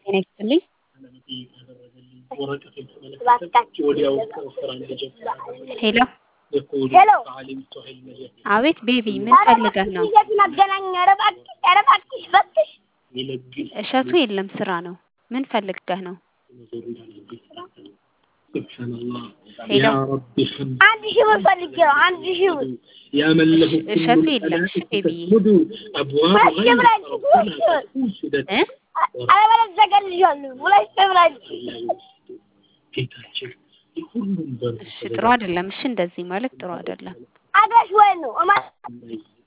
ጤና ይስጥልኝ። ሄሎ ሄሎ አቤት ቤቢ ምን ፈልገህ ነው? መገናኛ ኧረ እባክሽ ኧረ እባክሽ እባክሽ እሸቱ የለም ስራ ነው። ምን ፈልገህ ነው? ሄሎ አንድ ሺህ ብር ፈልጌ ነው አንድ ሺህ ብር እሸቱ የለም። እሺ ቤቢዬ ሁለት ሺህ ብር አንቺ ሁለት ሺህ ብር እ አለበለዚያ እገልሻለሁ ሁለት ሺህ ብር አንቺ እሺ ጥሩ አይደለም። እሺ እንደዚህ ማለት ጥሩ አይደለም። አድራሽ ወይ ነው እማ